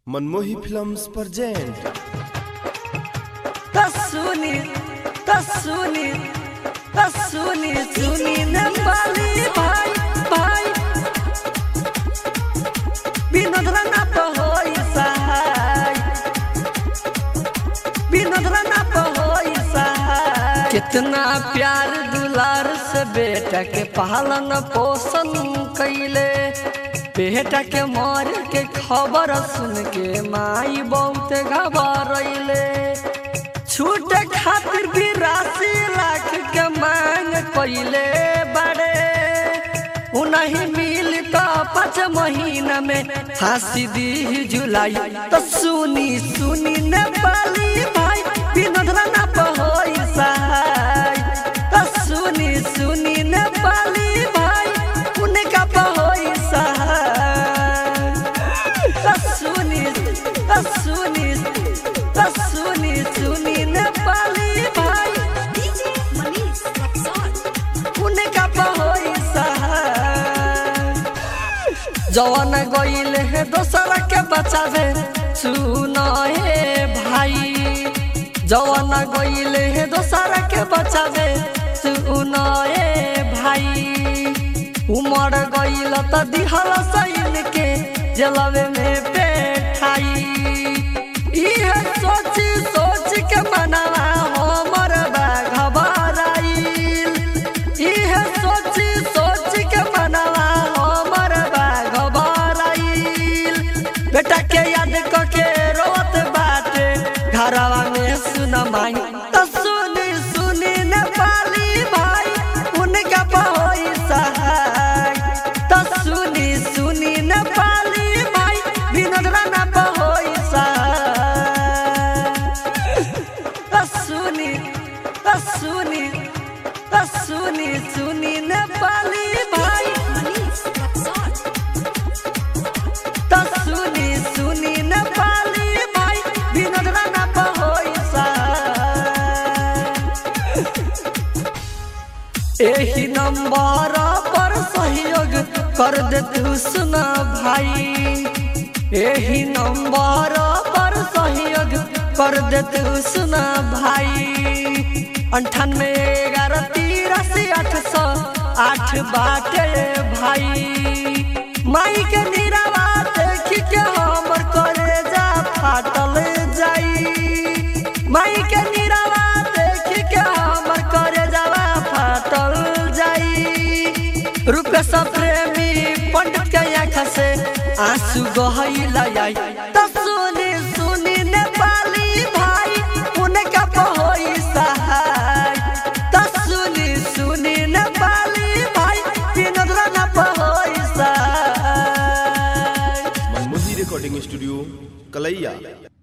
मनमोही films present तसुनी तसुनी तसुनी सुनी नेपाली भाइ भाइ विनोद राणा पहोइ सहाय विनोद राणा पहोइ सहाय कितना प्यार दुलार से बेटा के पालन पोषण कैले बेटा के मर के खबर सुन के माई बहुत घबरैले छूट खातिर भी राशि लाख के मांग कैले बड़े उन्हीं मिल तो पाँच महीना में फांसी दी जुलाई तो सुनी सुनी नेपाली भाई विनोद राणा पहोई सहाय तो सुनी सुनी नेपाली भाई उनका पहोई सहाय तो सुनी तो सुनी तो सुनी सुनी नेपाली भाई DJ Manish Rexon. उनका पहोई सहाय जवन गईल है दोसर के बचावे सुन हे भाई जवन गईल है दोसर के बचावे सुन हे भाई उमर गईल त दिहल सैन के जलवे में बैठाई इहे सोची सोच के मनवा हमर बा घबराइल इहे सोची सोच के मनवा हमर बा घबराइल बेटा के याद क के रोत बाटे घरवा में सुन माई त सुनी सुनी नेपाली भाई उनका पहोई सहाय त सुनी सुनी नेपाली भाई विनोद राणा पहोई सहाय सुनी सुनी सुनी सुनी नेपाली भाइ Manish Rexon. सुनी सुनी नेपाली भाइ विनोद राणा पहोइ एही नंबर पर सहयोग कर दे तू सुना भाई एही नंबर पर सहयोग कर दे तू सुना भाई अंठानवे ग्यारह तिरासी आठ सौ आठ बाटे भाई माई के निरावा देख के हमर करे जा फाटल जाई माई के निरावा देख के हमर करे जावा फाटल जाई रुक सब प्रेमी पंडित के आँख से आंसू गहैला आई त सुनी सुनी नेपाली भाई उनका पहोई सहाय त सुनी सुनी नेपाली भाई विनोद राणा पहोई सहाय मनमोही रिकॉर्डिंग स्टूडियो कलैया